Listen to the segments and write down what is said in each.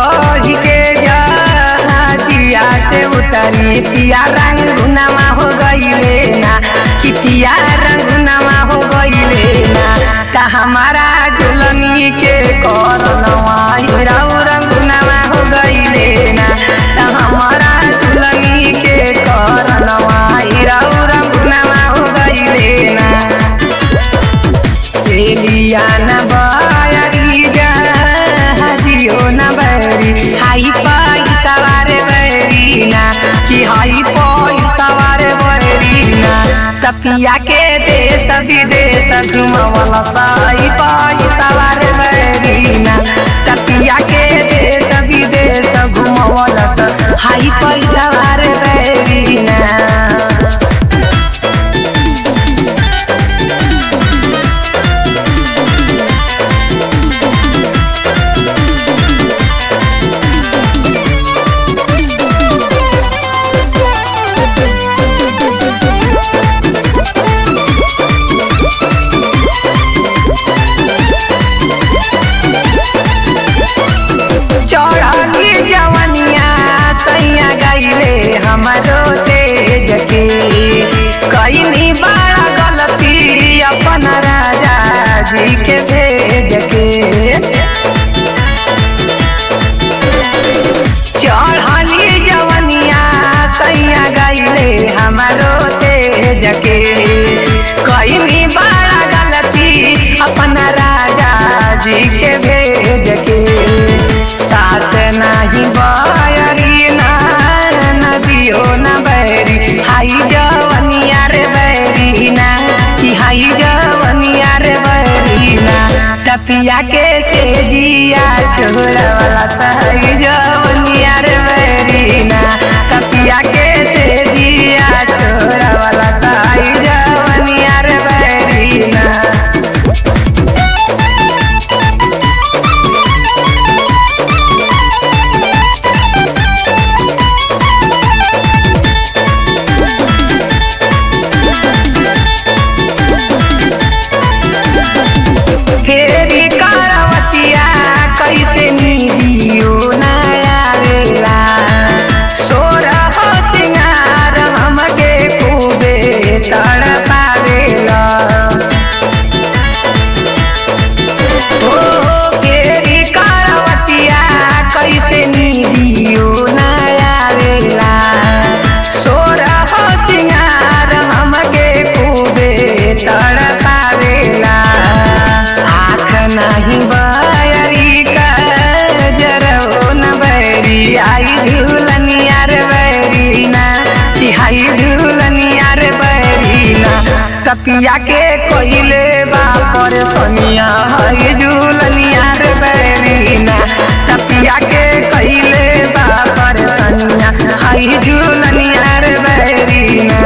चढ़ के जहाजिया से उतरी पिया रंगुनामा हो गईले ना कि पिया रंगुनामा हो गईले ना का हमारा दुल्हनी के करनवा हिराऊ रंगुनामा हो गईले ना का हमारा दुल्हनी के करनवा हिराऊ रंगुनामा हो गईले ना सेलिया न बयरी जहाजियो न बरी हाई पैसा वारे बरी ना कि हाई पैसा वारे बरी ना तपिया के देश विदेश घुमवला साई पैसा वारे बरी ना तपिया के देश विदेश घुमवला हाई पैसा वारे बरी ना चढ़ली जवनिया सैया गईले हमारो तेज के कईनी बड़ा गलती अपन राजा जी के भेज के चढ़ली जवनिया सैया गईले हमारो तेज के कईनी बड़ा गलती अपन राजा जी के भेज के सास नाही बयरी ना नदियो न बैरी हाई जवनिया रे बैरी ना कि हाई जवनिया रे बैरी ना तपिया के से जिया छोरा वाला सही जवनिया रे बैरी ना तपिया के से जिया छोरा वाला सही जवनिया रे बैरी ना फेरी करवतिया कैसे निदियो नया रेला सोर हो चिंगार हमके खूबे तड़पावेला ओ फेरी करवतिया कैसे निदियो नया रेला सोर हो चिंगार हमके खूबे तड़पावेला आँख नहीं बयरी का जरो न बैरी आई झूलनिया रे बैरी ना कि हाई झूलनिया रे बैरी ना कपिया के कोइले बापर सोनिया हाई झूलनिया रे बैरी ना कपिया के कोइले बापर सोनिया हाई झूलनिया रे बैरी ना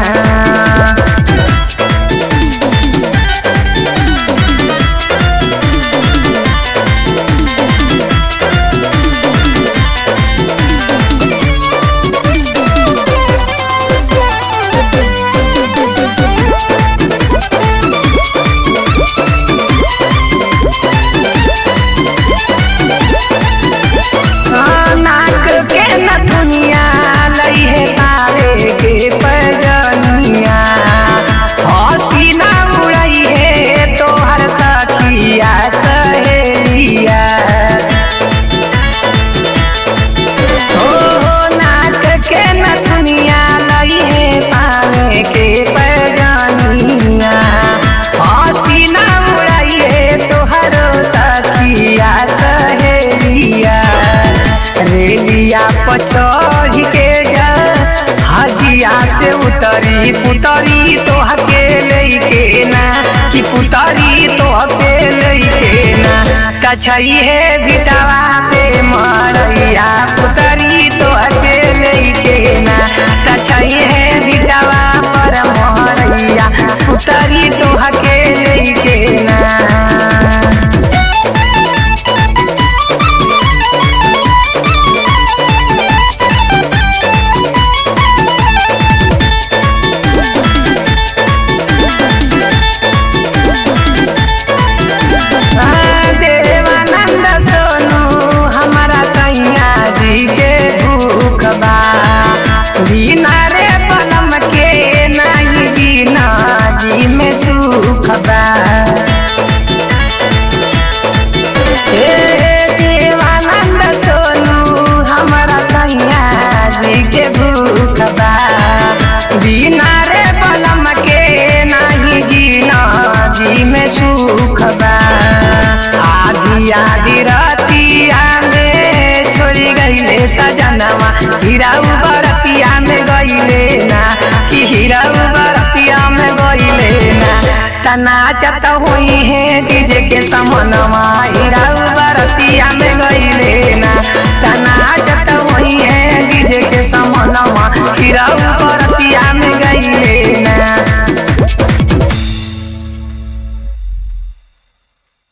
हाँ, नाक के नथुनिया लई है तारे के पैजनिया हंसी ना उड़ई है तोहर सखिया सहेलिया हो हो नाक के नथुनिया लई है तारे के पैजनिया हंसी ना उड़ई है तोहर सखिया सहेलिया रेलिया पर चढ़ के जा हजिया से उतरी पुतरी तो हके लेके ना कि पुतरी तो हके लेके ना कछई है बिटावा पे मरैया पुतरी तो हके लेके ना कछई है बिटावा पर मरैया पुतरी तो हके लेके ना देवानंद सोनू हमारा सैया हीरा बरतिया में गईले ना कि हीरा बरतिया में गईले ना तना चत हुई है डीजे के समनमा हीरा बरतिया में गईले ना तना चत हुई है डीजे के समनमा हीरा बरतिया में गईले ना